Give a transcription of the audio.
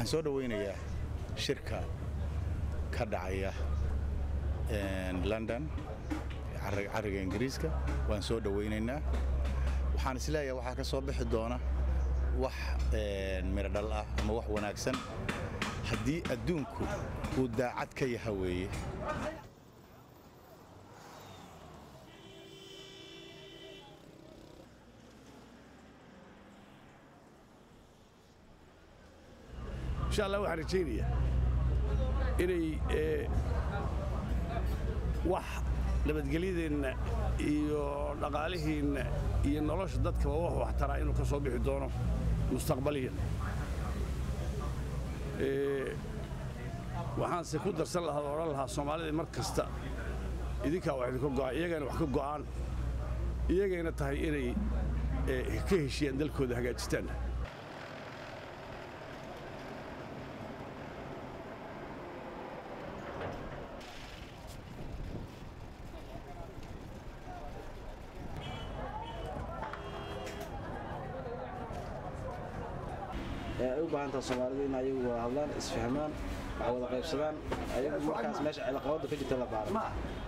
waxaan soo dhowaynayaa shirka ka dhacaya london carriga ingiriiska waan soo dhowaynaynaa waxaan isleeyahay waxaa ka soo bixi doona wax miradhal ah ama wax wanaagsan haddii adduunku uu daacad ka yaha weeye insha allah waxaan rajaynayaa inay wax nabadgelyadeenna iyo dhaqaalihiinna iyo nolosha dadkaba wax waxtaraa inuu ka soo bixi doono mustaqbaliyan waxaanse ku darsan lahaa odhan lahaa soomaalida mar kasta idinkaa wax idinka go'an iyagayna wax ka go'aan iyagayna tahay inay ka heshiyaan dalkooda hagaajistaan ay u baahan taha soomaalidu in ayagu wada hadlaan isfahmaan wax wada qaybsadaan ayagu markaas meesha ciilaqabada ka jirta la baaro